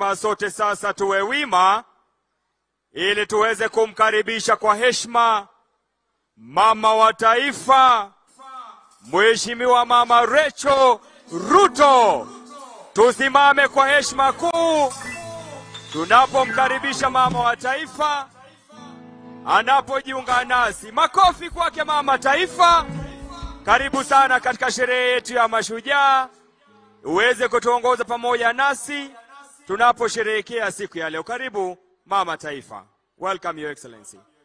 heshima, sote sasa tuwe wima ili tuweze kumkaribisha kwa heshima mama wa taifa, Mheshimiwa Mama Rachel Ruto. Tusimame kwa heshima kuu tunapomkaribisha mama wa taifa anapojiunga nasi. Makofi kwake mama taifa. Karibu sana katika sherehe yetu ya mashujaa, uweze kutuongoza pamoja nasi tunaposherehekea siku ya leo. Karibu mama taifa. Welcome your excellency.